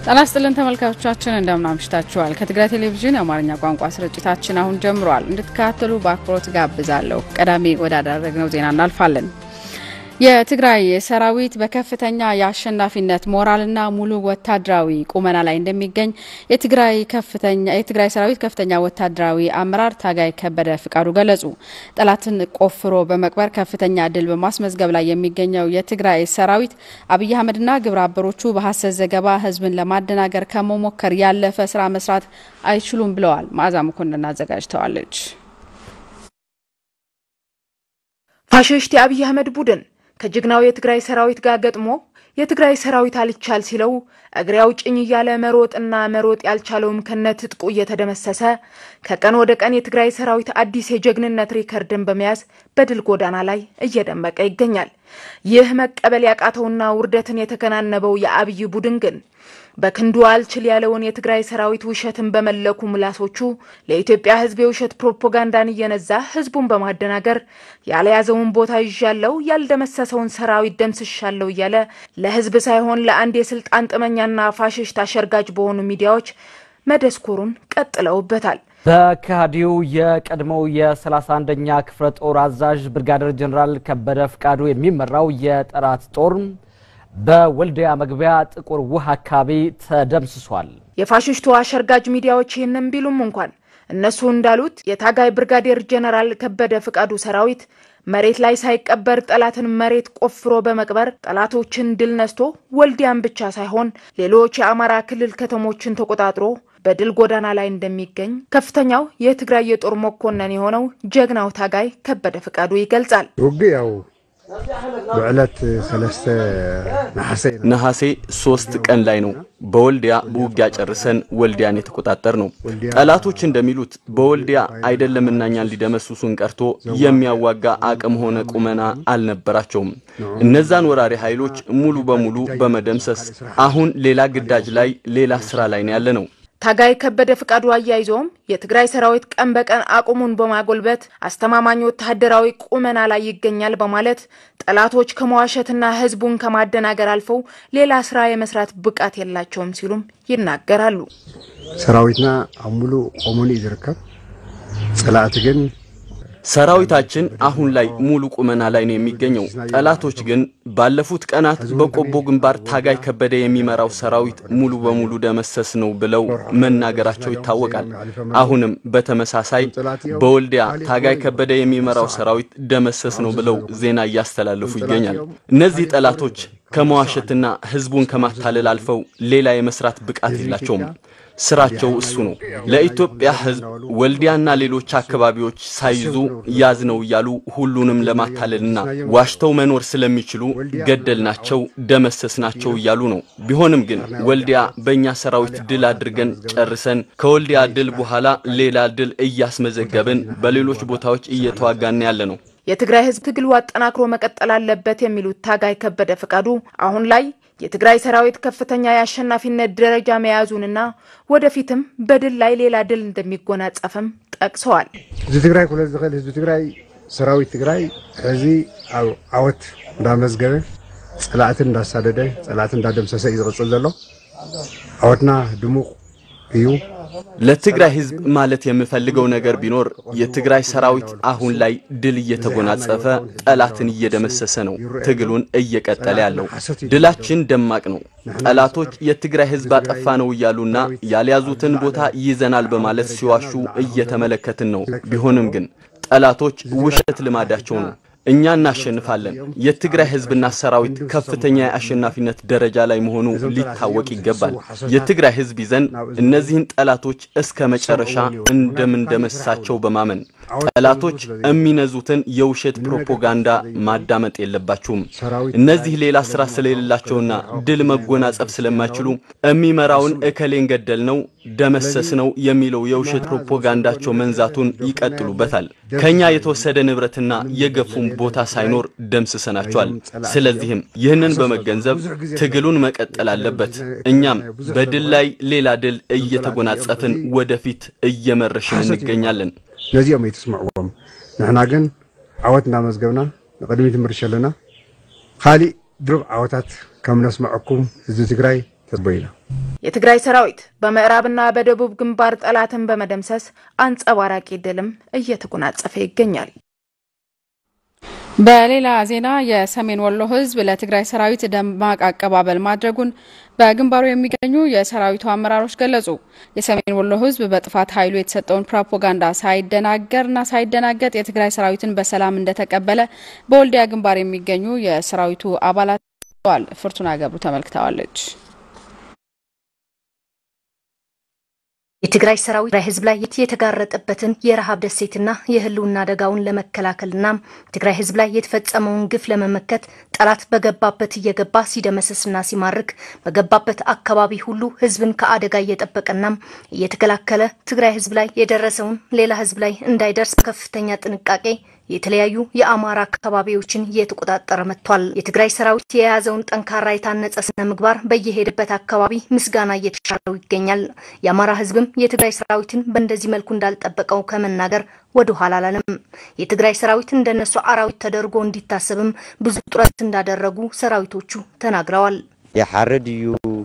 ጤና ይስጥልን ተመልካቾቻችን፣ እንደምን አምሽታችኋል። ከትግራይ ቴሌቪዥን የአማርኛ ቋንቋ ስርጭታችን አሁን ጀምሯል። እንድትከታተሉ በአክብሮት ጋብዛለሁ። ቀዳሚ ወዳደረግነው ዜና እናልፋለን። የትግራይ ሰራዊት በከፍተኛ የአሸናፊነት ሞራልና ሙሉ ወታደራዊ ቁመና ላይ እንደሚገኝ የትግራይ ከፍተኛ የትግራይ ሰራዊት ከፍተኛ ወታደራዊ አመራር ታጋይ ከበደ ፍቃዱ ገለጹ። ጠላትን ቆፍሮ በመቅበር ከፍተኛ ድል በማስመዝገብ ላይ የሚገኘው የትግራይ ሰራዊት አብይ አህመድና ግብረ አበሮቹ በሀሰት ዘገባ ህዝብን ለማደናገር ከመሞከር ያለፈ ስራ መስራት አይችሉም ብለዋል። መዓዛ መኮንን አዘጋጅተዋለች። ፋሽስት የአብይ አህመድ ቡድን ከጀግናው የትግራይ ሰራዊት ጋር ገጥሞ የትግራይ ሰራዊት አልቻል ሲለው እግሬ አውጭኝ እያለ መሮጥና መሮጥ ያልቻለውም ከነ ትጥቁ እየተደመሰሰ ከቀን ወደ ቀን የትግራይ ሰራዊት አዲስ የጀግንነት ሪከርድን በመያዝ በድል ጎዳና ላይ እየደመቀ ይገኛል። ይህ መቀበል ያቃተውና ውርደትን የተከናነበው የአብይ ቡድን ግን በክንዱ አልችል ያለውን የትግራይ ሰራዊት ውሸትን በመለኩ ምላሶቹ ለኢትዮጵያ ሕዝብ የውሸት ፕሮፓጋንዳን እየነዛ ሕዝቡን በማደናገር ያልያዘውን ቦታ ይዣለው ያልደመሰሰውን ሰራዊት ደምስሻለው እያለ ለሕዝብ ሳይሆን ለአንድ የስልጣን ጥመኛና ፋሽስት አሸርጋጅ በሆኑ ሚዲያዎች መደስኮሩን ቀጥለውበታል። በከሃዲው የቀድሞው የ31ኛ ክፍለ ጦር አዛዥ ብርጋደር ጀኔራል ከበደ ፍቃዱ የሚመራው የጠላት ጦር በወልዲያ መግቢያ ጥቁር ውሃ አካባቢ ተደምስሷል። የፋሽስቱ አሸርጋጅ ሚዲያዎች ይህንን ቢሉም እንኳን እነሱ እንዳሉት የታጋይ ብርጋዴር ጀነራል ከበደ ፍቃዱ ሰራዊት መሬት ላይ ሳይቀበር ጠላትን መሬት ቆፍሮ በመቅበር ጠላቶችን ድል ነስቶ ወልዲያን ብቻ ሳይሆን ሌሎች የአማራ ክልል ከተሞችን ተቆጣጥሮ በድል ጎዳና ላይ እንደሚገኝ ከፍተኛው የትግራይ የጦር መኮንን የሆነው ጀግናው ታጋይ ከበደ ፍቃዱ ይገልጻል። ውግያው ብዕለት ሰለስተ ነሐሴ ነሐሴ ሶስት ቀን ላይ ነው በወልዲያ በውጊያ ጨርሰን ወልዲያን የተቆጣጠር ነው። ጠላቶች እንደሚሉት በወልዲያ አይደለም እና እኛን ሊደመስሱን ቀርቶ የሚያዋጋ አቅም ሆነ ቁመና አልነበራቸውም። እነዛን ወራሪ ኃይሎች ሙሉ በሙሉ በመደምሰስ አሁን ሌላ ግዳጅ ላይ ሌላ ስራ ላይ ነው ያለ ነው። ታጋይ ከበደ ፍቃዱ አያይዘውም የትግራይ ሰራዊት ቀን በቀን አቅሙን በማጎልበት አስተማማኝ ወታደራዊ ቁመና ላይ ይገኛል በማለት ጠላቶች ከመዋሸትና ሕዝቡን ከማደናገር አልፈው ሌላ ስራ የመስራት ብቃት የላቸውም ሲሉም ይናገራሉ። ሰራዊትና ኣብ ሙሉእ ቆሙን እዩ ዝርከብ ፀላእቲ ግን ሰራዊታችን አሁን ላይ ሙሉ ቁመና ላይ ነው የሚገኘው። ጠላቶች ግን ባለፉት ቀናት በቆቦ ግንባር ታጋይ ከበደ የሚመራው ሰራዊት ሙሉ በሙሉ ደመሰስ ነው ብለው መናገራቸው ይታወቃል። አሁንም በተመሳሳይ በወልዲያ ታጋይ ከበደ የሚመራው ሰራዊት ደመሰስ ነው ብለው ዜና እያስተላለፉ ይገኛል። እነዚህ ጠላቶች ከመዋሸትና ህዝቡን ከማታለል አልፈው ሌላ የመስራት ብቃት የላቸውም። ስራቸው እሱ ነው። ለኢትዮጵያ ህዝብ ወልዲያና ሌሎች አካባቢዎች ሳይዙ ያዝ ነው እያሉ ሁሉንም ለማታለልና ዋሽተው መኖር ስለሚችሉ ገደልናቸው፣ ደመሰስናቸው እያሉ ነው። ቢሆንም ግን ወልዲያ በእኛ ሰራዊት ድል አድርገን ጨርሰን ከወልዲያ ድል በኋላ ሌላ ድል እያስመዘገብን በሌሎች ቦታዎች እየተዋጋን ያለ ነው። የትግራይ ህዝብ ትግሉ አጠናክሮ መቀጠል አለበት የሚሉት ታጋይ ከበደ ፍቃዱ አሁን ላይ የትግራይ ሰራዊት ከፍተኛ የአሸናፊነት ደረጃ መያዙንና ወደፊትም በድል ላይ ሌላ ድል እንደሚጎናጸፍም ጠቅሰዋል። ህዝቢ ትግራይ ኩለ ዝኽእል ህዝቢ ትግራይ ሰራዊት ትግራይ ሕዚ ኣብ ዓወት እንዳመዝገበ ፀላእትን እንዳሳደደ ፀላእትን እንዳደምሰሰ እዩ ዝቕፅል ዘሎ ዓወትና ድሙቕ እዩ ለትግራይ ህዝብ ማለት የምፈልገው ነገር ቢኖር የትግራይ ሰራዊት አሁን ላይ ድል እየተጎናጸፈ ጠላትን እየደመሰሰ ነው ትግሉን እየቀጠለ ያለው። ድላችን ደማቅ ነው። ጠላቶች የትግራይ ህዝብ አጠፋ ነው እያሉና ያልያዙትን ቦታ ይዘናል በማለት ሲዋሹ እየተመለከትን ነው። ቢሆንም ግን ጠላቶች ውሸት ልማዳቸው ነው። እኛ እናሸንፋለን። የትግራይ ህዝብና ሰራዊት ከፍተኛ የአሸናፊነት ደረጃ ላይ መሆኑ ሊታወቅ ይገባል። የትግራይ ህዝብ ይዘን እነዚህን ጠላቶች እስከ መጨረሻ እንደምንደመሳቸው በማመን ጠላቶች የሚነዙትን የውሸት ፕሮፓጋንዳ ማዳመጥ የለባችሁም። እነዚህ ሌላ ስራ ስለሌላቸውና ድል መጎናጸፍ ስለማይችሉ የሚመራውን እከሌን ገደል ነው ደመሰስ ነው የሚለው የውሸት ፕሮፓጋንዳቸው መንዛቱን ይቀጥሉበታል። ከኛ የተወሰደ ንብረትና የገፉም ቦታ ሳይኖር ደምስሰናቸዋል። ስለዚህም ይህንን በመገንዘብ ትግሉን መቀጠል አለበት። እኛም በድል ላይ ሌላ ድል እየተጎናጸፍን ወደፊት እየመረሽን እንገኛለን። ነዚኦም ኣይትስምዕዎም ንሕና ግን ዓወት እንዳመዝገብና ንቅድሚት ምርሽ ኣለና ካሊእ ድሩብ ዓወታት ከም ነስምዐኩም ህዝቢ ትግራይ ተቦይና የትግራይ ሰራዊት በምዕራብና በደቡብ ግንባር ጠላትን በመደምሰስ አንጸባራቂ ድልም እየተጎናጸፈ ይገኛል። በሌላ ዜና የሰሜን ወሎ ሕዝብ ለትግራይ ሰራዊት ደማቅ አቀባበል ማድረጉን በግንባሩ የሚገኙ የሰራዊቱ አመራሮች ገለጹ። የሰሜን ወሎ ሕዝብ በጥፋት ኃይሉ የተሰጠውን ፕሮፓጋንዳ ሳይደናገርና ሳይደናገጥ የትግራይ ሰራዊትን በሰላም እንደተቀበለ በወልዲያ ግንባር የሚገኙ የሰራዊቱ አባላት ተዋል። ፍርቱና ገብሩ ተመልክተዋለች። የትግራይ ሰራዊት ትግራይ ህዝብ ላይ የተጋረጠበትን የረሃብ ደሴትና የህልውና አደጋውን ለመከላከልና ትግራይ ህዝብ ላይ የተፈጸመውን ግፍ ለመመከት ጠላት በገባበት እየገባ ሲደመሰስና ሲማርክ በገባበት አካባቢ ሁሉ ህዝብን ከአደጋ እየጠበቀና እየተከላከለ ትግራይ ህዝብ ላይ የደረሰውን ሌላ ህዝብ ላይ እንዳይደርስ ከፍተኛ ጥንቃቄ የተለያዩ የአማራ አካባቢዎችን እየተቆጣጠረ መጥቷል። የትግራይ ሰራዊት የያዘውን ጠንካራ የታነጸ ስነ ምግባር በየሄደበት አካባቢ ምስጋና እየተሻለው ይገኛል። የአማራ ህዝብም የትግራይ ሰራዊትን በእንደዚህ መልኩ እንዳልጠበቀው ከመናገር ወደ ኋላ አላለም። የትግራይ ሰራዊት እንደነሱ አራዊት ተደርጎ እንዲታሰብም ብዙ ጥረት እንዳደረጉ ሰራዊቶቹ ተናግረዋል። የሐረድ እዩ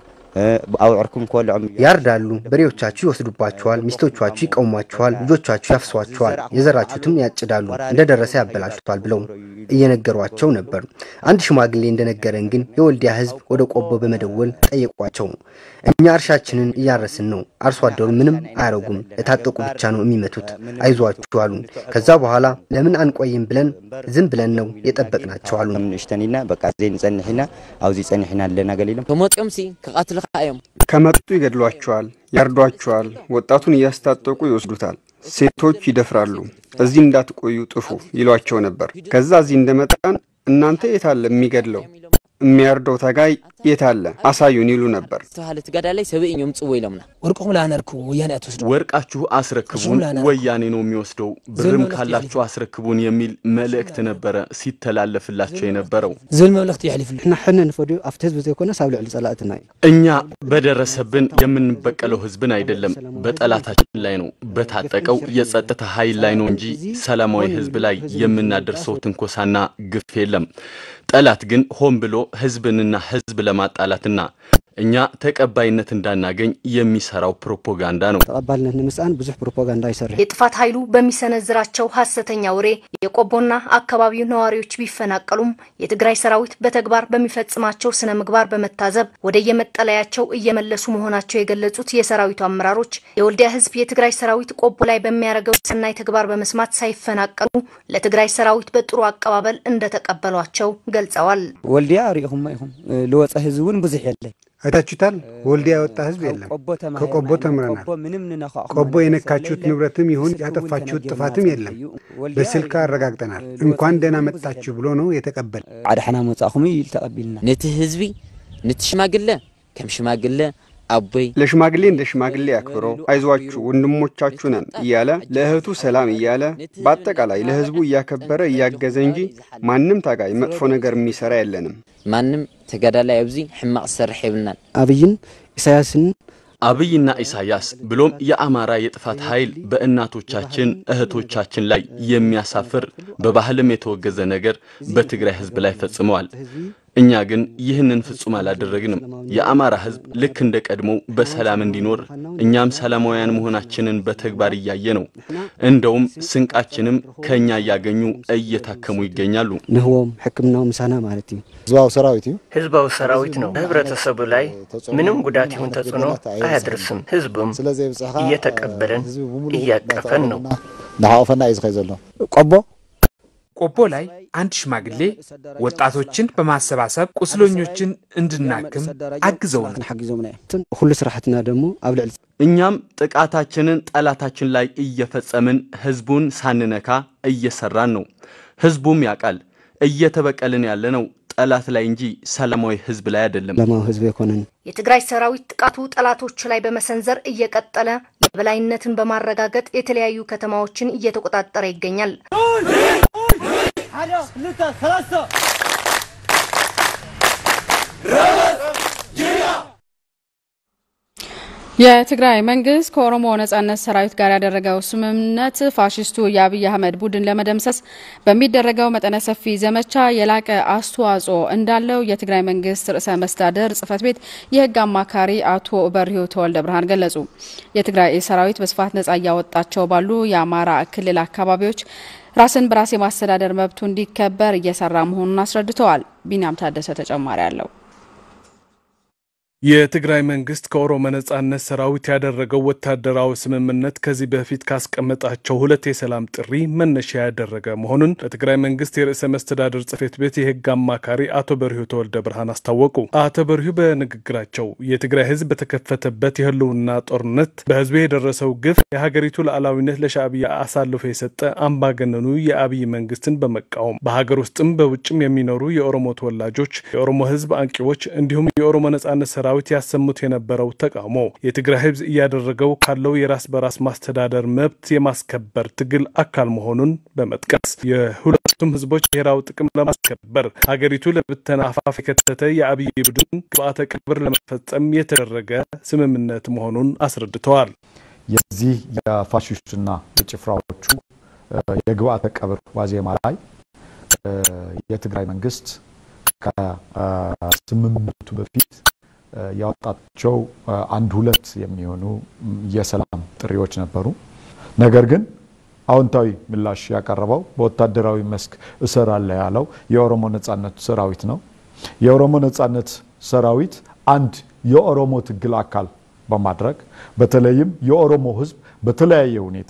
አውዕርኩም ኮልዖም ያርዳሉ፣ በሬዎቻችሁ ይወስዱባችኋል፣ ሚስቶቻችሁ ይቀውሟችኋል፣ ልጆቻችሁ ያፍሷችኋል፣ የዘራችሁትም ያጭዳሉ፣ እንደደረሰ ያበላሽቷል ብለው እየነገሯቸው ነበር። አንድ ሽማግሌ እንደነገረን ግን የወልዲያ ህዝብ ወደ ቆቦ በመደወል ጠየቋቸው። እኛ እርሻችንን እያረስን ነው፣ አርሶ አደሩ ምንም አያረጉም፣ የታጠቁ ብቻ ነው የሚመቱት፣ አይዟችሁ አሉን። ከዛ በኋላ ለምን አንቆይም ብለን ዝም ብለን ነው የጠበቅናቸው አሉን። ንእሽተኒና በቃ ዘይ ንጸኒሕና ኣብዚ ጸኒሕና ኣለና ገሊሎም ከመፂኦም ሲ ክቃትልካ እዮም ከመጡ ይገድሏቸዋል፣ ያርዷቸዋል፣ ወጣቱን እያስታጠቁ ይወስዱታል፣ ሴቶች ይደፍራሉ። እዚህ እንዳትቆዩ ጥፉ ይሏቸው ነበር። ከዛ እዚህ እንደመጣን እናንተ የታለ የሚገድለው የሚያርደው ታጋይ የታለ አሳዩን ይሉ ነበር። ዝተባሃለ ትጋዳላይ ሰብእ እዮም ጽዎ ኢሎምና ወርቆም ላነርክቡ ወያኔ አትወስዱ ወርቃችሁ አስረክቡን ወያኔ ነው የሚወስደው፣ ብርም ካላችሁ አስረክቡን የሚል መልእክት ነበረ ሲተላለፍላቸው የነበረው። ዝብል መብለክቲ ይሕልፍሉ ንሕና ሕነ ንፈድዮ ኣብቲ ህዝቢ ዘይኮነ ሳብ ልዕሊ ጸላእትና እዩ እኛ በደረሰብን የምንበቀለው ህዝብን አይደለም፣ በጠላታችን ላይ ነው፣ በታጠቀው የጸጥታ ኃይል ላይ ነው እንጂ ሰላማዊ ህዝብ ላይ የምናደርሰው ትንኮሳና ግፍ የለም። ጠላት ግን ሆን ብሎ ህዝብንና ህዝብ ለማጣላትና እኛ ተቀባይነት እንዳናገኝ የሚሰራው ፕሮፓጋንዳ ነው። ተቀባልነት ንምስኣን ብዙሕ ፕሮፓጋንዳ ይሰርሕ የጥፋት ኃይሉ በሚሰነዝራቸው ሀሰተኛ ወሬ የቆቦና አካባቢው ነዋሪዎች ቢፈናቀሉም የትግራይ ሰራዊት በተግባር በሚፈጽማቸው ስነ ምግባር በመታዘብ ወደ የመጠለያቸው እየመለሱ መሆናቸው የገለጹት የሰራዊቱ አመራሮች የወልዲያ ህዝብ የትግራይ ሰራዊት ቆቦ ላይ በሚያደርገው ሰናይ ተግባር በመስማት ሳይፈናቀሉ ለትግራይ ሰራዊት በጥሩ አቀባበል እንደተቀበሏቸው ገልጸዋል። ወልዲያ ሪኢኹም ኢኹም ልወፀ ህዝቢ እውን ብዙሕ የለን አይታችሁታል። ወልዲያ የወጣ ህዝብ የለም። ከቆቦ ተምረናል። ቆቦ የነካችሁት ንብረትም ይሁን ያጠፋችሁት ጥፋትም የለም። በስልክ አረጋግጠናል። እንኳን ደህና መጣችሁ ብሎ ነው የተቀበል ዓድሓና መጻእኹም እዩ ኢሉ ተቐቢልና ነቲ ህዝቢ ነቲ ሽማግለ ከም ሽማግለ አቦይ ለሽማግሌ እንደ ሽማግሌ አክብሮ አይዟችሁ ወንድሞቻችሁ ነን እያለ ለእህቱ ሰላም እያለ በአጠቃላይ ለህዝቡ እያከበረ እያገዘ እንጂ ማንም ታጋይ መጥፎ ነገር የሚሰራ የለንም። ማንም ተጋዳላይ ኣብዚ ሕማቅ ዝሰርሕ የብልናን ኣብይን ኢሳያስን አብይና ኢሳያስ ብሎም የአማራ የጥፋት ኃይል በእናቶቻችን እህቶቻችን ላይ የሚያሳፍር በባህልም የተወገዘ ነገር በትግራይ ህዝብ ላይ ፈጽመዋል። እኛ ግን ይህንን ፍጹም አላደረግንም። የአማራ ህዝብ ልክ እንደ ቀድሞው በሰላም እንዲኖር እኛም ሰላማውያን መሆናችንን በተግባር እያየ ነው። እንደውም ስንቃችንም ከእኛ እያገኙ እየታከሙ ይገኛሉ። ንህቦም ሕክምናው ምሳና ማለት እዩ ህዝባዊ ሰራዊት እዩ ህዝባዊ ሰራዊት ነው። በህብረተሰቡ ላይ ምንም ጉዳት ይሁን ተጽዕኖ አያደርስም። ህዝቡም እየተቀበለን እያቀፈን ነው። ናሓቆፈና እዩ ዝኸይ ዘሎ ቆቦ ቆቦ ላይ አንድ ሽማግሌ ወጣቶችን በማሰባሰብ ቁስለኞችን እንድናክም አግዘውናል። ሓጊዞምና እዮም ኩሉ ስራሕትና ደግሞ ኣብ ልዕሊ እኛም ጥቃታችንን ጠላታችን ላይ እየፈጸምን ህዝቡን ሳንነካ እየሰራን ነው። ህዝቡም ያውቃል። እየተበቀልን ያለነው ጠላት ላይ እንጂ ሰላማዊ ህዝብ ላይ አይደለም። ለማው ህዝብ የኮነን የትግራይ ሰራዊት ጥቃቱ ጠላቶች ላይ በመሰንዘር እየቀጠለ የበላይነትን በማረጋገጥ የተለያዩ ከተማዎችን እየተቆጣጠረ ይገኛል። የትግራይ መንግስት ከኦሮሞ ነጻነት ሰራዊት ጋር ያደረገው ስምምነት ፋሽስቱ የአብይ አህመድ ቡድን ለመደምሰስ በሚደረገው መጠነ ሰፊ ዘመቻ የላቀ አስተዋጽኦ እንዳለው የትግራይ መንግስት ርዕሰ መስተዳደር ጽህፈት ቤት የህግ አማካሪ አቶ በርሂው ተወልደ ብርሃን ገለጹ። የትግራይ ሰራዊት በስፋት ነጻ እያወጣቸው ባሉ የአማራ ክልል አካባቢዎች ራስን በራስ የማስተዳደር መብቱ እንዲከበር እየሰራ መሆኑን አስረድተዋል። ቢንያም ታደሰ ተጨማሪ አለው። የትግራይ መንግስት ከኦሮሞ ነጻነት ሰራዊት ያደረገው ወታደራዊ ስምምነት ከዚህ በፊት ካስቀመጣቸው ሁለት የሰላም ጥሪ መነሻ ያደረገ መሆኑን በትግራይ መንግስት የርዕሰ መስተዳድር ጽሕፈት ቤት የህግ አማካሪ አቶ በርሂ ተወልደ ብርሃን አስታወቁ። አቶ በርሂ በንግግራቸው የትግራይ ህዝብ በተከፈተበት የህልውና ጦርነት በህዝቡ የደረሰው ግፍ የሀገሪቱ ሉዓላዊነት ለሻዕቢያ አሳልፎ የሰጠ አምባገነኑ የአብይ መንግስትን በመቃወም በሀገር ውስጥም በውጭም የሚኖሩ የኦሮሞ ተወላጆች፣ የኦሮሞ ህዝብ አንቂዎች እንዲሁም የኦሮሞ ነጻነት ሰራዊት ያሰሙት የነበረው ተቃውሞ የትግራይ ህዝብ እያደረገው ካለው የራስ በራስ ማስተዳደር መብት የማስከበር ትግል አካል መሆኑን በመጥቀስ የሁለቱም ህዝቦች ብሔራዊ ጥቅም ለማስከበር ሀገሪቱ ለብተና አፋፍ የከተተ የአብይ ቡድን ግብአተ ቀብር ለመፈጸም የተደረገ ስምምነት መሆኑን አስረድተዋል። የዚህ የፋሽስቱና የጭፍራዎቹ የግብአተ ቀብር ዋዜማ ላይ የትግራይ መንግስት ከስምምነቱ በፊት ያወጣቸው አንድ ሁለት የሚሆኑ የሰላም ጥሪዎች ነበሩ። ነገር ግን አዎንታዊ ምላሽ ያቀረበው በወታደራዊ መስክ እሰራለሁ ያለው የኦሮሞ ነጻነት ሰራዊት ነው። የኦሮሞ ነጻነት ሰራዊት አንድ የኦሮሞ ትግል አካል በማድረግ በተለይም የኦሮሞ ህዝብ በተለያየ ሁኔታ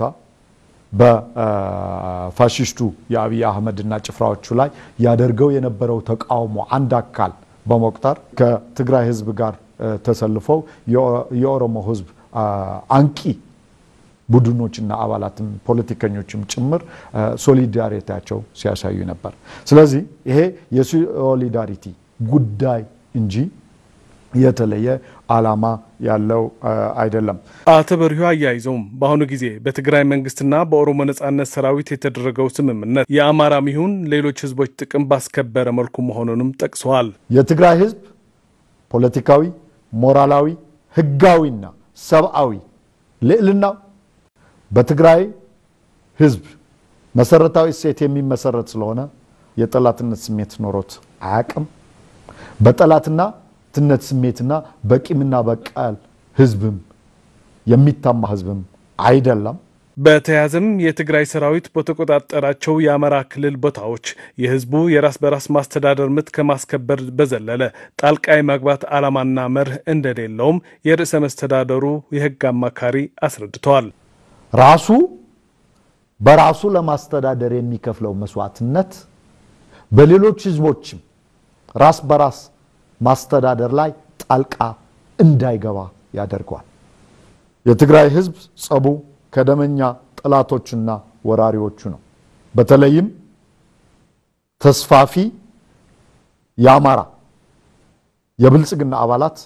በፋሽስቱ የአብይ አህመድና ጭፍራዎቹ ላይ ያደርገው የነበረው ተቃውሞ አንድ አካል በመቁጠር ከትግራይ ህዝብ ጋር ተሰልፈው የኦሮሞ ህዝብ አንቂ ቡድኖችና አባላትም ፖለቲከኞችም ጭምር ሶሊዳሪቲያቸው ሲያሳዩ ነበር። ስለዚህ ይሄ የሶሊዳሪቲ ጉዳይ እንጂ የተለየ ዓላማ ያለው አይደለም። አቶ በርሂ አያይዘውም በአሁኑ ጊዜ በትግራይ መንግስትና በኦሮሞ ነጻነት ሰራዊት የተደረገው ስምምነት የአማራም ይሁን ሌሎች ህዝቦች ጥቅም ባስከበረ መልኩ መሆኑንም ጠቅሰዋል። የትግራይ ህዝብ ፖለቲካዊ፣ ሞራላዊ፣ ህጋዊና ሰብአዊ ልዕልናው በትግራይ ህዝብ መሰረታዊ እሴት የሚመሰረት ስለሆነ የጠላትነት ስሜት ኖሮት አያቅም። በጠላትና ትነት ስሜትና በቂምና በቀል ህዝብም የሚታማ ህዝብም አይደለም። በተያያዘም የትግራይ ሰራዊት በተቆጣጠራቸው የአማራ ክልል ቦታዎች የህዝቡ የራስ በራስ ማስተዳደር መብት ከማስከበር በዘለለ ጣልቃ የማግባት ዓላማና መርህ እንደሌለውም የርዕሰ መስተዳደሩ የህግ አማካሪ አስረድተዋል። ራሱ በራሱ ለማስተዳደር የሚከፍለው መስዋዕትነት በሌሎች ህዝቦችም ራስ በራስ ማስተዳደር ላይ ጣልቃ እንዳይገባ ያደርገዋል። የትግራይ ህዝብ ጸቡ ከደመኛ ጠላቶቹና ወራሪዎቹ ነው። በተለይም ተስፋፊ የአማራ የብልጽግና አባላት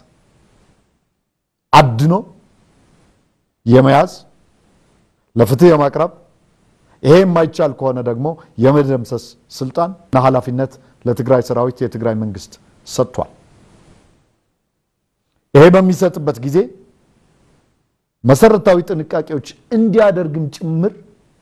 አድኖ የመያዝ ለፍትህ የማቅረብ ይሄ የማይቻል ከሆነ ደግሞ የመደምሰስ ስልጣን እና ኃላፊነት ለትግራይ ሰራዊት የትግራይ መንግስት ሰጥቷል። ይሄ በሚሰጥበት ጊዜ መሰረታዊ ጥንቃቄዎች እንዲያደርግም ጭምር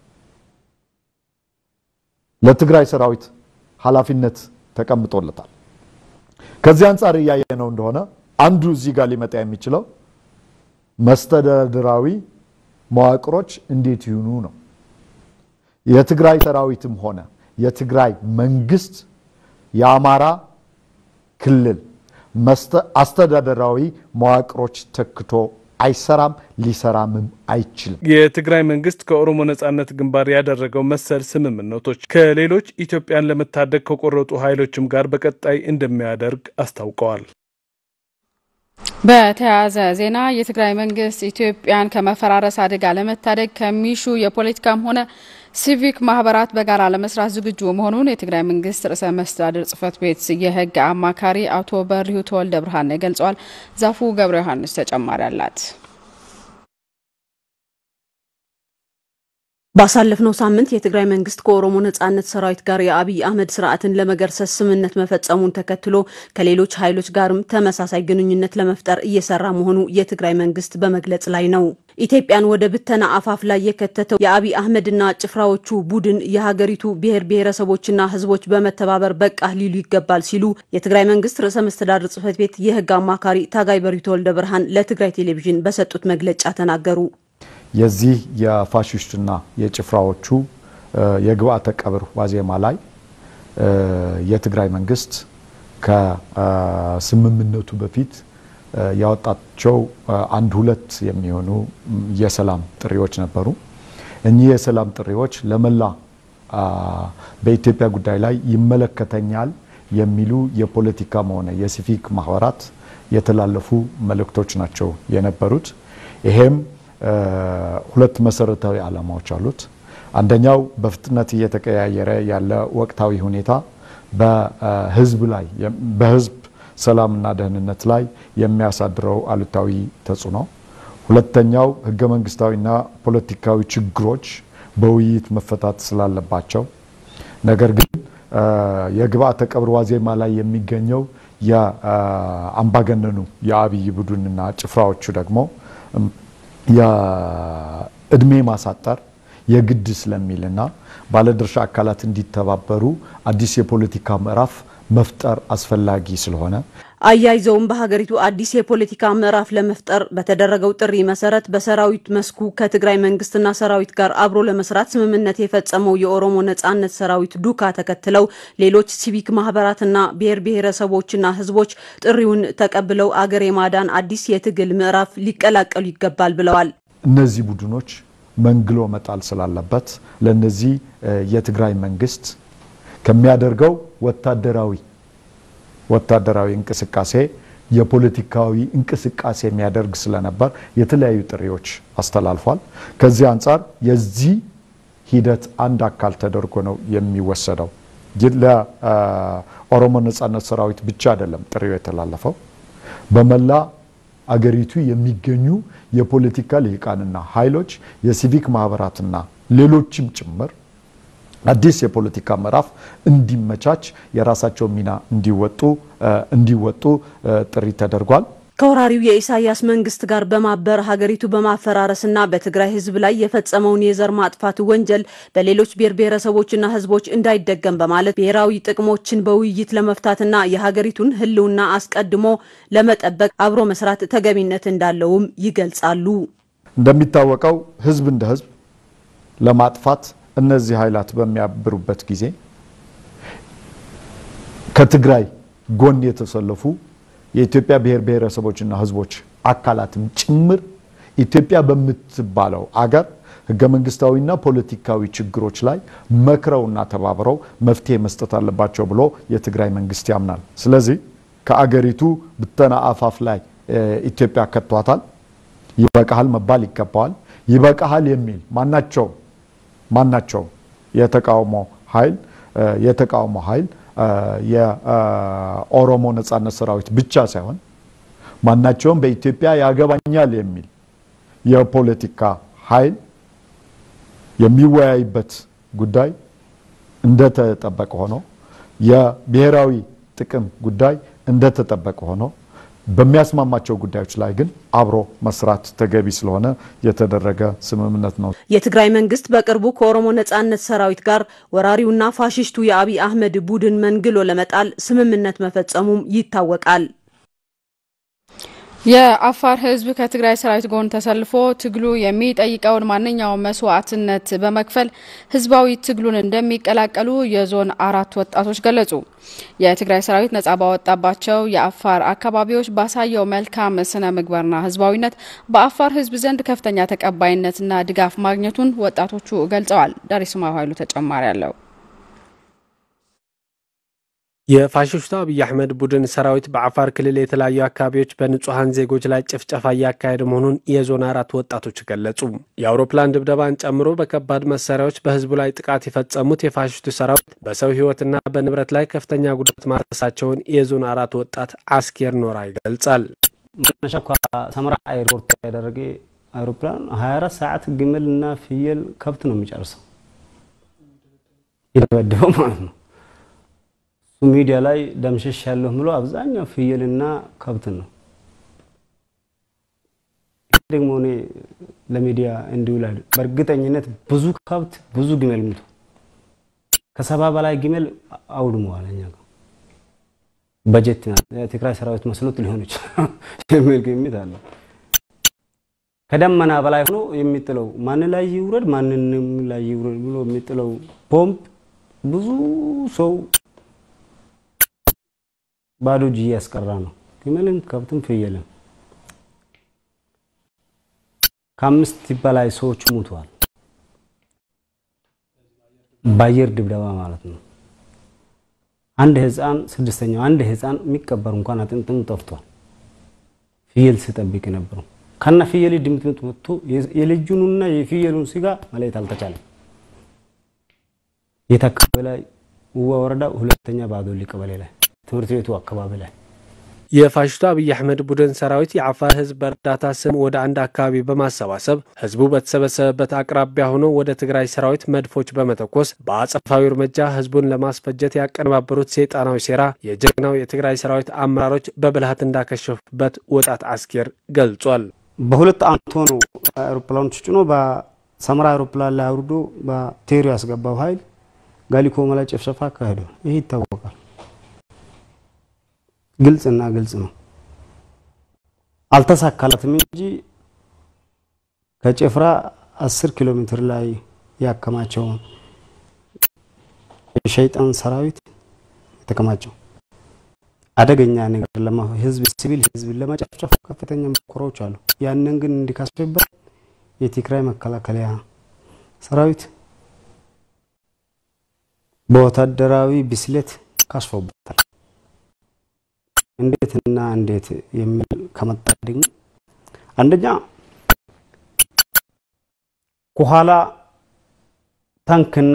ለትግራይ ሰራዊት ኃላፊነት ተቀምጦለታል። ከዚህ አንጻር እያየ ነው እንደሆነ አንዱ እዚህ ጋር ሊመጣ የሚችለው መስተዳድራዊ መዋቅሮች እንዴት ይሁኑ ነው። የትግራይ ሰራዊትም ሆነ የትግራይ መንግስት የአማራ ክልል አስተዳደራዊ መዋቅሮች ተክቶ አይሰራም፣ ሊሰራምም አይችልም። የትግራይ መንግስት ከኦሮሞ ነጻነት ግንባር ያደረገው መሰል ስምምነቶች ከሌሎች ኢትዮጵያን ለመታደግ ከቆረጡ ኃይሎችም ጋር በቀጣይ እንደሚያደርግ አስታውቀዋል። በተያያዘ ዜና የትግራይ መንግስት ኢትዮጵያን ከመፈራረስ አደጋ ለመታደግ ከሚሹ የፖለቲካም ሆነ ሲቪክ ማህበራት በጋራ ለመስራት ዝግጁ መሆኑን የትግራይ መንግስት ርዕሰ መስተዳድር ጽህፈት ቤት የህግ አማካሪ አቶ በርሂው ተወልደ ብርሃን ገልጸዋል። ዛፉ ገብረ ዮሐንስ ተጨማሪ አላት። ባሳለፍነው ሳምንት የትግራይ መንግስት ከኦሮሞ ነጻነት ሰራዊት ጋር የአብይ አህመድ ስርዓትን ለመገርሰስ ስምምነት መፈጸሙን ተከትሎ ከሌሎች ኃይሎች ጋርም ተመሳሳይ ግንኙነት ለመፍጠር እየሰራ መሆኑ የትግራይ መንግስት በመግለጽ ላይ ነው። ኢትዮጵያን ወደ ብተና አፋፍ ላይ የከተተው የአብይ አህመድና ጭፍራዎቹ ቡድን የሀገሪቱ ብሔር ብሔረሰቦችና ህዝቦች በመተባበር በቃ ሊሉ ይገባል ሲሉ የትግራይ መንግስት ርዕሰ መስተዳድር ጽህፈት ቤት የህግ አማካሪ ታጋይ በሪቶ ወልደ ብርሃን ለትግራይ ቴሌቪዥን በሰጡት መግለጫ ተናገሩ። የዚህ የፋሽስትና የጭፍራዎቹ የግብአተ ቀብር ዋዜማ ላይ የትግራይ መንግስት ከስምምነቱ በፊት ያወጣቸው አንድ ሁለት የሚሆኑ የሰላም ጥሪዎች ነበሩ። እኚህ የሰላም ጥሪዎች ለመላ በኢትዮጵያ ጉዳይ ላይ ይመለከተኛል የሚሉ የፖለቲካም ሆነ የሲቪክ ማህበራት የተላለፉ መልእክቶች ናቸው የነበሩት። ይሄም ሁለት መሰረታዊ ዓላማዎች አሉት። አንደኛው በፍጥነት እየተቀያየረ ያለ ወቅታዊ ሁኔታ በህዝብ ላይ በህዝብ ሰላምና ደህንነት ላይ የሚያሳድረው አሉታዊ ተጽዕኖ፣ ሁለተኛው ህገ መንግስታዊና ፖለቲካዊ ችግሮች በውይይት መፈታት ስላለባቸው ነገር ግን የግብአተ ቀብር ዋዜማ ላይ የሚገኘው የአምባገነኑ የአብይ ቡድንና ጭፍራዎቹ ደግሞ የእድሜ ማሳጠር የግድ ስለሚልና ባለድርሻ አካላት እንዲተባበሩ አዲስ የፖለቲካ ምዕራፍ መፍጠር አስፈላጊ ስለሆነ አያይዘውም በሀገሪቱ አዲስ የፖለቲካ ምዕራፍ ለመፍጠር በተደረገው ጥሪ መሰረት በሰራዊት መስኩ ከትግራይ መንግስትና ሰራዊት ጋር አብሮ ለመስራት ስምምነት የፈጸመው የኦሮሞ ነጻነት ሰራዊት ዱካ ተከትለው ሌሎች ሲቪክ ማህበራትና ብሔር ብሔረሰቦችና ህዝቦች ጥሪውን ተቀብለው አገር የማዳን አዲስ የትግል ምዕራፍ ሊቀላቀሉ ይገባል ብለዋል። እነዚህ ቡድኖች መንግሎ መጣል ስላለበት ለነዚህ የትግራይ መንግስት ከሚያደርገው ወታደራዊ ወታደራዊ እንቅስቃሴ የፖለቲካዊ እንቅስቃሴ የሚያደርግ ስለነበር የተለያዩ ጥሪዎች አስተላልፏል። ከዚህ አንጻር የዚህ ሂደት አንድ አካል ተደርጎ ነው የሚወሰደው። ለኦሮሞ ነጻነት ሰራዊት ብቻ አይደለም ጥሪው የተላለፈው በመላ አገሪቱ የሚገኙ የፖለቲካ ልሂቃንና ኃይሎች የሲቪክ ማህበራትና ሌሎችም ጭምር አዲስ የፖለቲካ ምዕራፍ እንዲመቻች የራሳቸው ሚና እንዲወጡ እንዲወጡ ጥሪ ተደርጓል። ከወራሪው የኢሳያስ መንግስት ጋር በማበር ሀገሪቱ በማፈራረስና በትግራይ ህዝብ ላይ የፈጸመውን የዘር ማጥፋት ወንጀል በሌሎች ብሔር ብሔረሰቦችና ህዝቦች እንዳይደገም በማለት ብሔራዊ ጥቅሞችን በውይይት ለመፍታትና የሀገሪቱን ህልውና አስቀድሞ ለመጠበቅ አብሮ መስራት ተገቢነት እንዳለውም ይገልጻሉ። እንደሚታወቀው ህዝብ እንደ ህዝብ ለማጥፋት እነዚህ ኃይላት በሚያብሩበት ጊዜ ከትግራይ ጎን የተሰለፉ የኢትዮጵያ ብሔር ብሔረሰቦችና ህዝቦች አካላትም ጭምር ኢትዮጵያ በምትባለው አገር ህገ መንግስታዊና ፖለቲካዊ ችግሮች ላይ መክረውና ተባብረው መፍትሄ መስጠት አለባቸው ብሎ የትግራይ መንግስት ያምናል። ስለዚህ ከአገሪቱ ብተና አፋፍ ላይ ኢትዮጵያ ከቷታል። ይበቃሃል መባል ይገባዋል። ይበቃሃል የሚል ማናቸውም ማናቸውም የተቃውሞ ኃይል የተቃውሞ ኃይል የኦሮሞ ነጻነት ሰራዊት ብቻ ሳይሆን ማናቸውም በኢትዮጵያ ያገባኛል የሚል የፖለቲካ ኃይል የሚወያይበት ጉዳይ እንደተጠበቀ ሆኖ የብሔራዊ ጥቅም ጉዳይ እንደተጠበቀ ሆኖ በሚያስማማቸው ጉዳዮች ላይ ግን አብሮ መስራት ተገቢ ስለሆነ የተደረገ ስምምነት ነው። የትግራይ መንግስት በቅርቡ ከኦሮሞ ነጻነት ሰራዊት ጋር ወራሪውና ፋሽስቱ የአብይ አህመድ ቡድን መንግሎ ለመጣል ስምምነት መፈጸሙም ይታወቃል። የአፋር ህዝብ ከትግራይ ሰራዊት ጎን ተሰልፎ ትግሉ የሚጠይቀውን ማንኛውም መስዋዕትነት በመክፈል ህዝባዊ ትግሉን እንደሚቀላቀሉ የዞን አራት ወጣቶች ገለጹ። የትግራይ ሰራዊት ነጻ ባወጣባቸው የአፋር አካባቢዎች ባሳየው መልካም ስነ ምግባርና ህዝባዊነት በአፋር ህዝብ ዘንድ ከፍተኛ ተቀባይነትና ድጋፍ ማግኘቱን ወጣቶቹ ገልጸዋል። ዳሪስማ ኃይሉ ተጨማሪ አለው። የፋሽስቱ አብይ አህመድ ቡድን ሰራዊት በአፋር ክልል የተለያዩ አካባቢዎች በንጹሐን ዜጎች ላይ ጭፍጨፋ እያካሄደ መሆኑን የዞን አራት ወጣቶች ገለጹ። የአውሮፕላን ድብደባን ጨምሮ በከባድ መሳሪያዎች በህዝቡ ላይ ጥቃት የፈጸሙት የፋሽስቱ ሰራዊት በሰው ህይወትና በንብረት ላይ ከፍተኛ ጉዳት ማድረሳቸውን የዞን አራት ወጣት አስኬር ኖራ ይገልጻል። መነሻ እኳ ሰመራ ኤርፖርት ያደረገ አውሮፕላን 24 ሰዓት ግመል እና ፍየል ከብት ነው የሚጨርሰው የደበደበው ማለት ነው። እሱ ሚዲያ ላይ ደምሸሽ ያለሁ ብሎ አብዛኛው ፍየልና ከብትን ነው ደግሞ እኔ ለሚዲያ እንዲውል በእርግጠኝነት ብዙ ከብት ብዙ ግመል ሙቱ ከሰባ በላይ ግመል አውድመዋል። እኛ ጋር በጀት የትግራይ ሰራዊት መስሎት ሊሆን ይችላል የሚል ግምት አለ። ከደመና በላይ ሆኖ የሚጥለው ማን ላይ ይውረድ ማንንም ላይ ይውረድ ብሎ የሚጥለው ቦምብ ብዙ ሰው ባዶ እጅ እያስቀራ ነው። ግመልም ከብትም ፍየልም ከአምስት በላይ ሰዎች ሙተዋል። በአየር ድብደባ ማለት ነው። አንድ ህፃን ስድስተኛው አንድ ህፃን የሚቀበር እንኳን አጥንጥም ጠፍቷል። ፍየል ሲጠብቅ የነበረው ከነ ፍየል ድምጥምጥ ወጥቶ የልጁንና የፍየሉን ስጋ መለየት አልተቻለም። የት አካባቢ ላይ ውዋ ወረዳ ሁለተኛ ባዶሊ ቀበሌ ላይ ትምህርት ቤቱ አካባቢ ላይ የፋሽስቱ አብይ አህመድ ቡድን ሰራዊት የአፋር ህዝብ በእርዳታ ስም ወደ አንድ አካባቢ በማሰባሰብ ህዝቡ በተሰበሰበበት አቅራቢያ ሆኖ ወደ ትግራይ ሰራዊት መድፎች በመተኮስ በአጸፋዊ እርምጃ ህዝቡን ለማስፈጀት ያቀነባበሩት ሰይጣናዊ ሴራ የጀግናው የትግራይ ሰራዊት አመራሮች በብልሃት እንዳከሸፉበት ወጣት አስኬር ገልጿል። በሁለት አመት ሆኖ አውሮፕላኖች ጭኖ በሰመራ አውሮፕላን ላይ አውርዶ በቴሪ ያስገባው ኃይል ጋሊኮማ ላይ ጭፍጨፋ አካሄደ። ይህ ይታወቃል። ግልጽና ግልጽ ነው። አልተሳካላትም እንጂ ከጭፍራ 10 ኪሎ ሜትር ላይ ያከማቸውን የሸይጣን ሰራዊት የተከማቸው አደገኛ ነገር ለማ ህዝብ ሲቪል ህዝብ ለመጨፍጨፍ ከፍተኛ ሙከራዎች አሉ። ያንን ግን እንዲካስበት የትግራይ መከላከያ ሰራዊት በወታደራዊ ብስለት ካስፎበታል። እንዴትና እንዴት የሚል ከመጣ ደግሞ አንደኛ ከኋላ ታንክና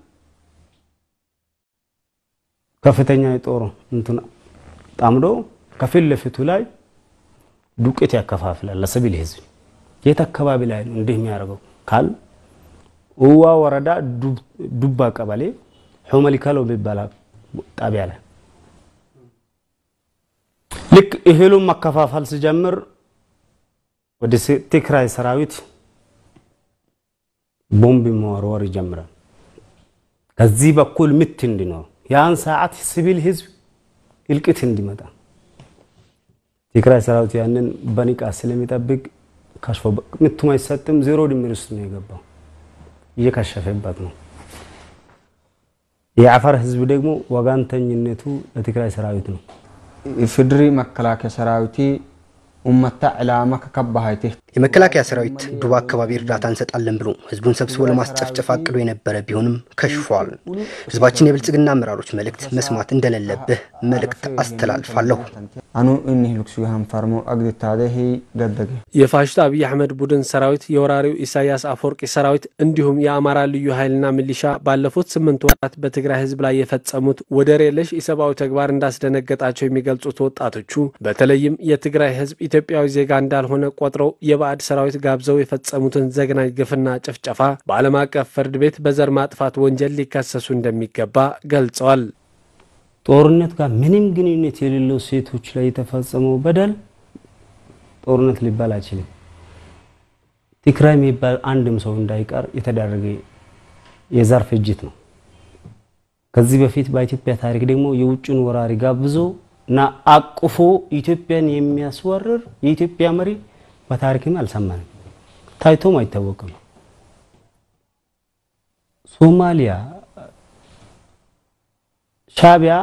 ከፍተኛ የጦር እንትን ጣምዶ ከፊት ለፊቱ ላይ ዱቄት ያከፋፍላል ለሲቪል ህዝብ። የት አካባቢ ላይ ነው እንዲህ የሚያደርገው ካል እዋ ወረዳ ዱባ ቀበሌ ሑመሊካሎ የሚባል ጣቢያ ላይ ልክ እህሉን መከፋፈል ሲጀምር ወደ ትግራይ ሰራዊት ቦምብ መወርወር ይጀምራል። ከዚህ በኩል ምት እንዲኖር ያን ሰዓት ሲቪል ህዝብ እልቅት እንዲመጣ ትግራይ ሰራዊት ያንን በንቃት ስለሚጠብቅ ከሽፎ ምቱም አይሰጥም። ዜሮ ድምር ውስጥ ነው የገባው። እየከሸፈበት ነው። የአፋር ህዝብ ደግሞ ወጋንተኝነቱ ለትግራይ ሰራዊት ነው። ኢፌዴሪ መከላከያ ሰራዊቲ ኡመታ ዕላማ ከከባሃይቴ የመከላከያ ሰራዊት ዱባ አካባቢ እርዳታ እንሰጣለን ብሎ ህዝቡን ሰብስቦ ለማስጨፍጨፍ አቅዶ የነበረ ቢሆንም ከሽፏል። ህዝባችን የብልጽግና አመራሮች መልእክት መስማት እንደሌለብህ መልእክት አስተላልፋለሁ። አኑ እኒህ ልክሱ ሀንፈርሞ አግድታደህ ገደገ የፋሽስቱ አብይ አህመድ ቡድን ሰራዊት የወራሪው ኢሳያስ አፈወርቂ ሰራዊት እንዲሁም የአማራ ልዩ ኃይልና ሚሊሻ ባለፉት ስምንት ወራት በትግራይ ህዝብ ላይ የፈጸሙት ወደር የለሽ ኢሰብአዊ ተግባር እንዳስደነገጣቸው የሚገልጹት ወጣቶቹ በተለይም የትግራይ ህዝብ ኢትዮጵያዊ ዜጋ እንዳልሆነ ቆጥረው የባዕድ ሰራዊት ጋብዘው የፈጸሙትን ዘግናኝ ግፍና ጭፍጨፋ በዓለም አቀፍ ፍርድ ቤት በዘር ማጥፋት ወንጀል ሊከሰሱ እንደሚገባ ገልጸዋል። ጦርነት ጋር ምንም ግንኙነት የሌለው ሴቶች ላይ የተፈጸመው በደል ጦርነት ሊባል አይችልም። ትግራይ የሚባል አንድም ሰው እንዳይቀር የተደረገ የዘር ፍጅት ነው። ከዚህ በፊት በኢትዮጵያ ታሪክ ደግሞ የውጭን ወራሪ ጋብዞ እና አቅፎ ኢትዮጵያን የሚያስወርር የኢትዮጵያ መሪ በታሪክም አልሰማንም፣ ታይቶም አይታወቅም። ሶማሊያ ሻቢያ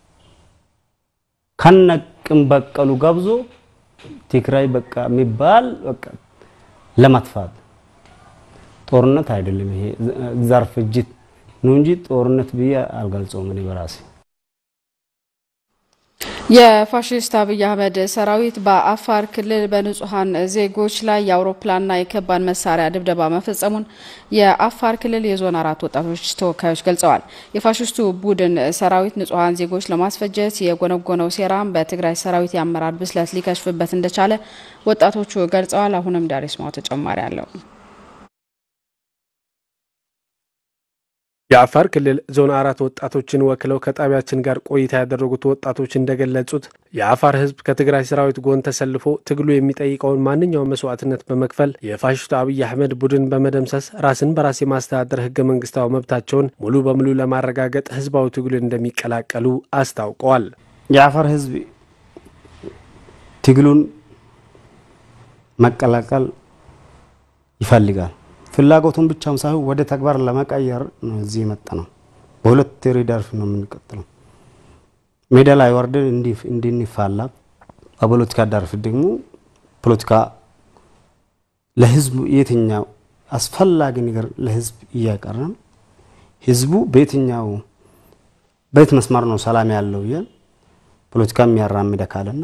ከነቅም በቀሉ ጋብዞ ትግራይ በቃ የሚባል በቃ ለማጥፋት ጦርነት አይደለም ይሄ ዘር ፍጅት ነው እንጂ ጦርነት ብዬ አልገልጸውም እኔ በራሴ። የፋሽስት አብይ አህመድ ሰራዊት በአፋር ክልል በንጹሐን ዜጎች ላይ የአውሮፕላንና የከባድ መሳሪያ ድብደባ መፈጸሙን የአፋር ክልል የዞን አራት ወጣቶች ተወካዮች ገልጸዋል። የፋሽስቱ ቡድን ሰራዊት ንጹሐን ዜጎች ለማስፈጀት የጎነጎነው ሴራም በትግራይ ሰራዊት የአመራር ብስለት ሊከሽፍበት እንደቻለ ወጣቶቹ ገልጸዋል። አሁንም ዳሬስማው ተጨማሪ አለው። የአፋር ክልል ዞን አራት ወጣቶችን ወክለው ከጣቢያችን ጋር ቆይታ ያደረጉት ወጣቶች እንደገለጹት የአፋር ሕዝብ ከትግራይ ሰራዊት ጎን ተሰልፎ ትግሉ የሚጠይቀውን ማንኛውም መስዋዕትነት በመክፈል የፋሽስቱ አብይ አህመድ ቡድን በመደምሰስ ራስን በራስ የማስተዳደር ህገ መንግስታዊ መብታቸውን ሙሉ በሙሉ ለማረጋገጥ ህዝባዊ ትግሉን እንደሚቀላቀሉ አስታውቀዋል። የአፋር ሕዝብ ትግሉን መቀላቀል ይፈልጋል። ፍላጎቱን ብቻም ሳይሆን ወደ ተግባር ለመቀየር ነው እዚህ የመጣ ነው። በሁለት ሪዳርፍ ነው የምንቀጥለው። ሜዳ ላይ ወርደን እንድንፋላ፣ በፖለቲካ ዳርፍ ደግሞ ፖለቲካ ለህዝቡ የትኛው አስፈላጊ ነገር ለህዝብ እያቀረን ህዝቡ በየትኛው በየት መስመር ነው ሰላም ያለው እያል ፖለቲካ የሚያራምድ አካልና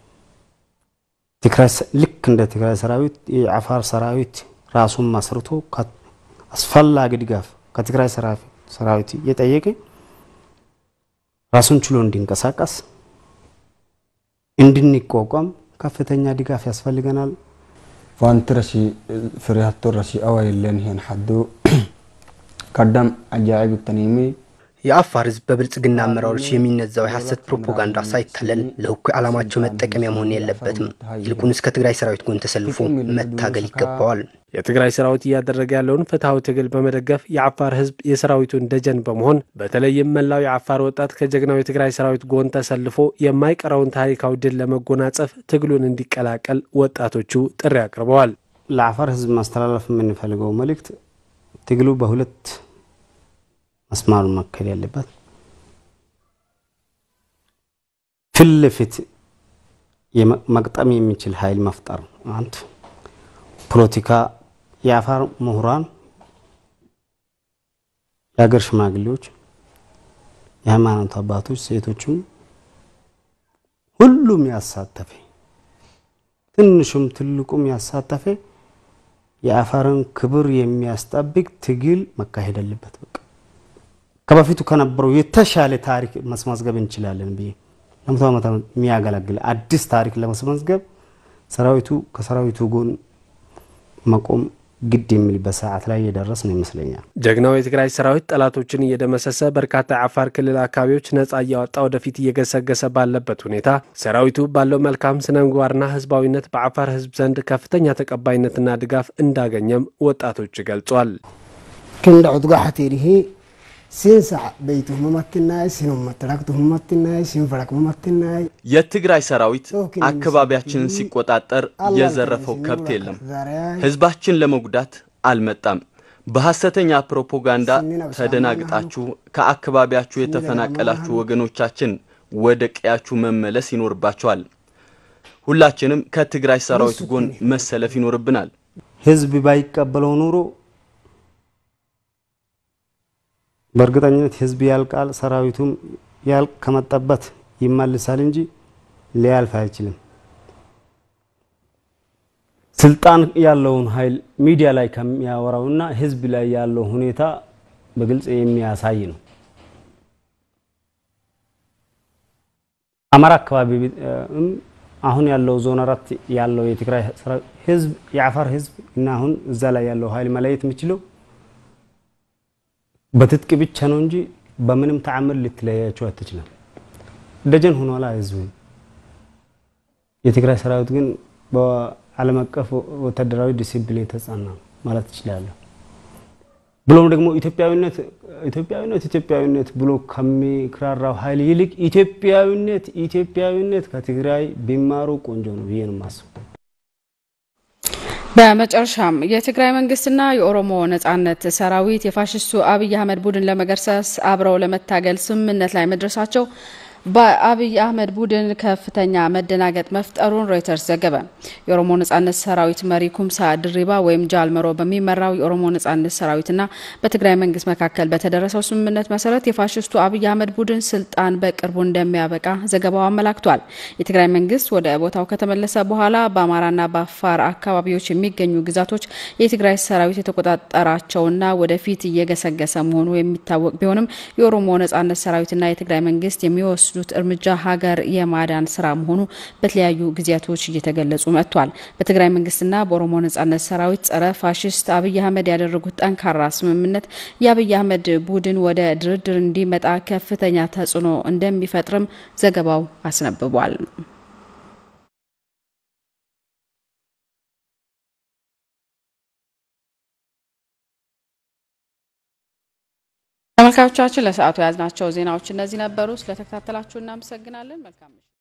ልክ እንደ ትግራይ ሰራዊት የአፋር ሰራዊት ራሱን መስርቶ አስፈላጊ ድጋፍ ከትግራይ ሰራዊት እየጠየቀ ራሱን ችሎ እንዲንቀሳቀስ እንድንቋቋም ከፍተኛ ድጋፍ ያስፈልገናል። ዋንቲ ረሲ ፍሪሃቶ ረሲ አዋይለን ይሄን ሐዱ ቀዳም አጃኢብ ተኒሚ የአፋር ህዝብ በብልጽግና አመራሮች የሚነዛው የሐሰት ፕሮፓጋንዳ ሳይታለል ለእኩይ ዓላማቸው መጠቀሚያ መሆን የለበትም። ይልቁንስ ከትግራይ ሰራዊት ጎን ተሰልፎ መታገል ይገባዋል። የትግራይ ሰራዊት እያደረገ ያለውን ፍትሐዊ ትግል በመደገፍ የአፋር ህዝብ የሰራዊቱን ደጀን በመሆን በተለይም መላው የአፋር ወጣት ከጀግናው የትግራይ ሰራዊት ጎን ተሰልፎ የማይቀረውን ታሪካዊ ድል ለመጎናጸፍ ትግሉን እንዲቀላቀል ወጣቶቹ ጥሪ አቅርበዋል። ለአፋር ህዝብ ማስተላለፍ የምንፈልገው መልእክት ትግሉ በሁለት መስማሩ መከል ያለበት ፊት ለፊት መቅጠም የሚችል ኃይል መፍጠር አንድ ፖለቲካ የአፋር ምሁራን፣ የሀገር ሽማግሌዎች፣ የሃይማኖት አባቶች፣ ሴቶችም ሁሉም ያሳተፈ ትንሹም ትልቁም ያሳተፈ የአፋርን ክብር የሚያስጠብቅ ትግል መካሄድ አለበት። በቃ ከበፊቱ ከነበረው የተሻለ ታሪክ ማስመዝገብ እንችላለን ብዬ ለመቶ ዓመት የሚያገለግል አዲስ ታሪክ ለማስመዝገብ ሰራዊቱ ከሰራዊቱ ጎን መቆም ግድ የሚልበት ሰዓት ላይ የደረስን ይመስለኛል። ጀግናው የትግራይ ሰራዊት ጠላቶችን እየደመሰሰ በርካታ የአፋር ክልል አካባቢዎች ነጻ እያወጣ ወደፊት እየገሰገሰ ባለበት ሁኔታ ሰራዊቱ ባለው መልካም ስነ ምግባርና ህዝባዊነት በአፋር ህዝብ ዘንድ ከፍተኛ ተቀባይነትና ድጋፍ እንዳገኘም ወጣቶች ገልጿል። ክንደ ዑድጋ ሐቴሪሄ ሲንሳዕ በይቱ መመትናይ ሲኑመትራክቱ መመትናይ ሲንፈራክ መመትናይ የትግራይ ሰራዊት አካባቢያችንን ሲቆጣጠር የዘረፈው ከብት የለም። ህዝባችን ለመጉዳት አልመጣም። በሐሰተኛ ፕሮፓጋንዳ ተደናግጣችሁ ከአካባቢያችሁ የተፈናቀላችሁ ወገኖቻችን ወደ ቀያችሁ መመለስ ይኖርባቸዋል። ሁላችንም ከትግራይ ሰራዊት ጎን መሰለፍ ይኖርብናል። ህዝብ ባይቀበለው ኑሮ በእርግጠኝነት ህዝብ ያልቃል፣ ሰራዊቱም ያልቅ ከመጣበት ይመልሳል እንጂ ሊያልፍ አይችልም። ስልጣን ያለውን ኃይል ሚዲያ ላይ ከሚያወራውና ህዝብ ላይ ያለው ሁኔታ በግልጽ የሚያሳይ ነው። አማራ አካባቢ አሁን ያለው ዞን አራት ያለው የትግራይ ህዝብ የአፋር ህዝብ እና አሁን እዛ ላይ ያለው ኃይል መለየት የሚችለው በትጥቅ ብቻ ነው እንጂ በምንም ተአምር ልትለያቸው አትችልም። ደጀን ሆኗላ ህዝቡ። የትግራይ ሰራዊት ግን በዓለም አቀፍ ወታደራዊ ዲሲፕሊን የተጻና ማለት እችላለሁ። ብሎም ደግሞ ኢትዮጵያዊነት ኢትዮጵያዊነት ኢትዮጵያዊነት ብሎ ከሚክራራው ኃይል ይልቅ ኢትዮጵያዊነት ኢትዮጵያዊነት ከትግራይ ቢማሩ ቆንጆ ነው ብዬ ነው የማስበው። በመጨረሻም የትግራይ መንግስትና የኦሮሞ ነጻነት ሰራዊት የፋሽስቱ አብይ አህመድ ቡድን ለመገርሰስ አብረው ለመታገል ስምምነት ላይ መድረሳቸው በአብይ አህመድ ቡድን ከፍተኛ መደናገጥ መፍጠሩን ሮይተርስ ዘገበ። የኦሮሞ ነጻነት ሰራዊት መሪ ኩምሳ ድሪባ ወይም ጃልመሮ በሚመራው የኦሮሞ ነጻነት ሰራዊትና በትግራይ መንግስት መካከል በተደረሰው ስምምነት መሰረት የፋሽስቱ አብይ አህመድ ቡድን ስልጣን በቅርቡ እንደሚያበቃ ዘገባው አመላክቷል። የትግራይ መንግስት ወደ ቦታው ከተመለሰ በኋላ በአማራና በአፋር አካባቢዎች የሚገኙ ግዛቶች የትግራይ ሰራዊት የተቆጣጠራቸውና ወደፊት እየገሰገሰ መሆኑ የሚታወቅ ቢሆንም የኦሮሞ ነጻነት ሰራዊትና የትግራይ መንግስት የሚወስ የሚወስዱት እርምጃ ሀገር የማዳን ስራ መሆኑ በተለያዩ ጊዜያቶች እየተገለጹ መጥቷል። በትግራይ መንግስትና በኦሮሞ ነጻነት ሰራዊት ጸረ ፋሽስት አብይ አህመድ ያደረጉት ጠንካራ ስምምነት የአብይ አህመድ ቡድን ወደ ድርድር እንዲመጣ ከፍተኛ ተጽዕኖ እንደሚፈጥርም ዘገባው አስነብቧል። ተመልካቾቻችን ለሰዓቱ የያዝናቸው ዜናዎች እነዚህ ነበሩ። ስለተከታተላችሁ እናመሰግናለን። መልካም